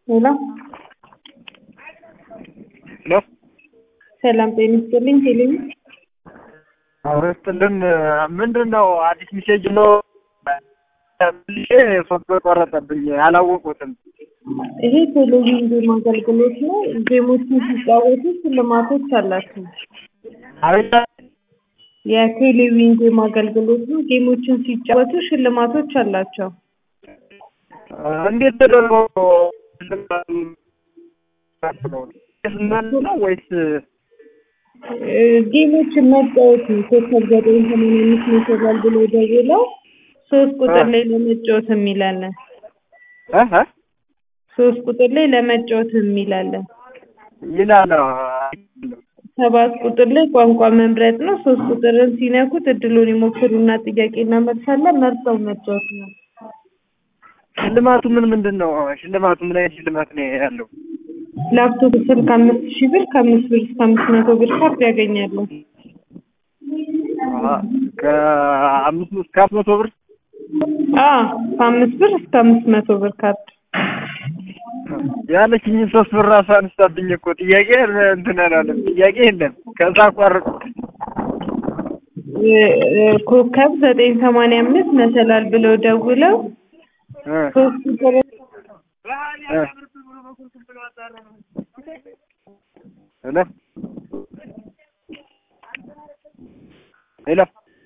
ሄሎ ሄሎ ሰላም ጤና ይስጥልኝ። ቴሌቪ አውረስትልን ምንድን ነው አዲስ ሚሴጅ ነው ልሼ ሶስት ብር ቆረጠብኝ። አላወቁትም። ይሄ ቴሌቪዥን ጌም አገልግሎት ነው። ጌሞችን ሲጫወቱ ሽልማቶች አላቸው። አቤት የቴሌቪዥን ጌም አገልግሎት ነው። ጌሞችን ሲጫወቱ ሽልማቶች አላቸው። እንዴት ተደርጎ ነው ወይስ እ ጌሞችን መጫወት ነው። ኮከብ ዘጠኝ ሰማንያ አምስት መሰላል ብሎ ደውለው ሶስት ቁጥር ላይ ለመጫወት የሚላለን እ እ ሶስት ቁጥር ላይ ለመጫወት የሚላለን ይላል? ሰባት ቁጥር ላይ ቋንቋ መምረጥ ነው። ሶስት ቁጥርን ሲነኩት እድሉን ይሞክሩና ጥያቄ እናመልሳለን። መርጠው መጫወት ነው። ሽልማቱ ምን ምንድን ነው? ሽልማቱ ምን አይነት ሽልማት ነው ያለው? ላፕቶፕ ስልክ ከአምስት ሺህ ብር ከአምስት ብር እስከ አምስት መቶ ብር ካርድ ያገኛሉ። ከአምስት እስከ አምስት መቶ ብር አ ከአምስት ብር እስከ አምስት መቶ ብር ካርድ ያለችኝን ሶስት ብር ራሱ አንስታብኝ እኮ ጥያቄ እንትን አላለም። ጥያቄ የለም። ከዛ አቋርጥ እ እ ኮከብ ዘጠኝ ሰማንያ አምስት መሰላል ብለው ደውለው እ ሶስት ቁጥር እ ሄሎ ሄሎ